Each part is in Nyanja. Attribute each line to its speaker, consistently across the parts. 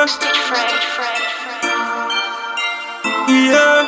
Speaker 1: yeah,
Speaker 2: Stitch Fred.
Speaker 1: yeah.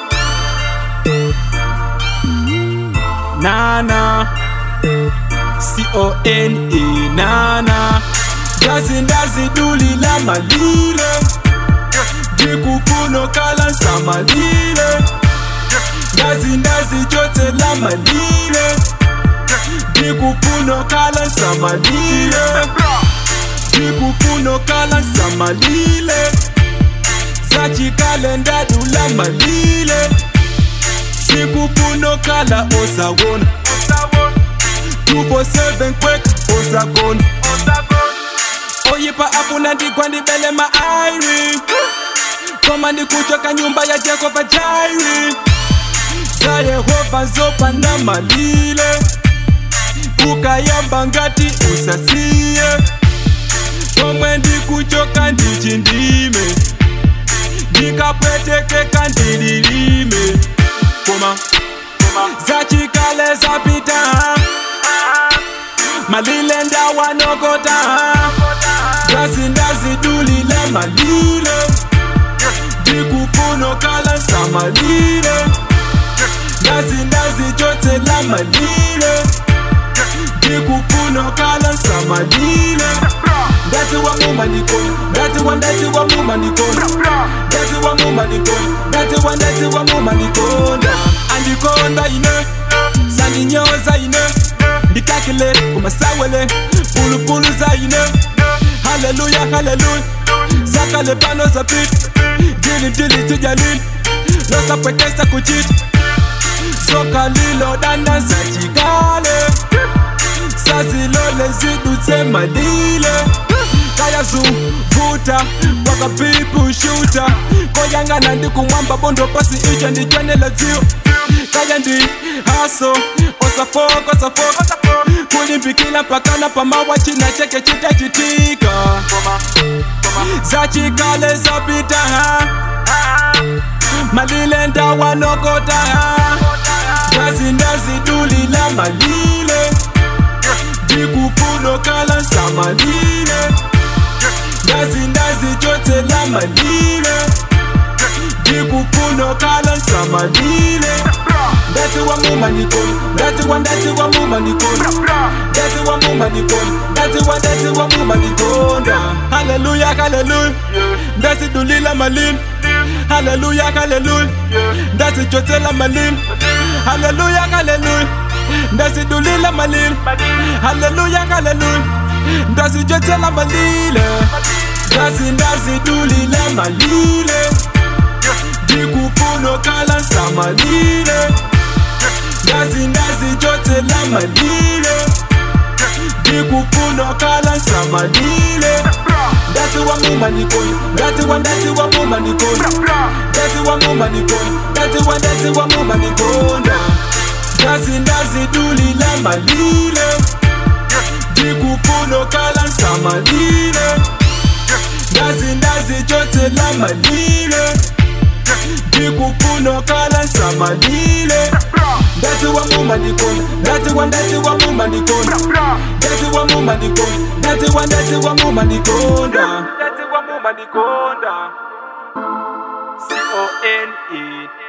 Speaker 1: Nana, C O N E, Nana. Ndazi ndazi duli la malile, jikupuno kala samalile. Ndazi ndazi jote la malile, jikupuno kala samalile. Jikupuno kala samalile. Sachikale ndadula malile. Sikupuno kala osawona. Tupo seven quick osagona. Oyipa apuna ndigwa ndibele maairi. Koma ndikuchoka nyumba ya Jehova Jairi. Za Yehova zopa na malile. Ukayamba ngati usasiye. Komwe ndikuchoka ndichindime. Ndikapwetekeka ndililime. Koma zachikale zapita malile ndawanokota ndazi ndazidulile malile ndikufuno kala samalile ndazi ndazichotsela malile ndikufuno kala samalile ndati wa mumanikoni ndati wa ndati wa mumanikoni ndati wa mumanikoni ndati wa ndati wa mumanikonda andikonda ine sandinyoza ine ndikakile kumasawele pulupulu za ine haleluya haleluya zakale pano zapit dili dili tijalili losapwekesa kuchita sokalilo danda zachikale sazilole zidutse malile kayazuvuta kwakapipushuta koyangana ndikumwamba bondo pasi icho ndichwenela dzio kaya ndi haso osafoko osafoko kulimbikila mpakana pamawa china cheke chitachitika zachikale zapita ha malile ndawanokota ha ndazi ndazidulila malile ndikufuno kala samalile ndazi ndazichotsela malile ndikufuno kala samalile ndati wa mumanikoni ndati wa ndati wa mumanikoni ndati wa mumanikoni ndati wa ndati wa mumanikonda haleluya haleluya ndazidulila malile haleluya haleluya ndazichotsela malile haleluya haleluya ndazidulila malile haleluya haleluya ndazichotsela malile ndazi ndazidulila malile ndikufuno kala samalile ndazi ndazichotsela malile ndikufuno kala samalile ndati wa mumanikoni ndati wa ndati wa mumanikoni ndati wa mumanikoni ndati wa ndati wa mumanikonda ndazi ndazidulila malile ndikufuno kala samalile ndazi ndazichotsela malile ndikufuno kala samalile ndati wa mumanikoni ndati wa ndati wa mumanikoni ndati wa mumanikoni ndati wa ndati wa mumanikonda ndati wa mumanikonda C O N E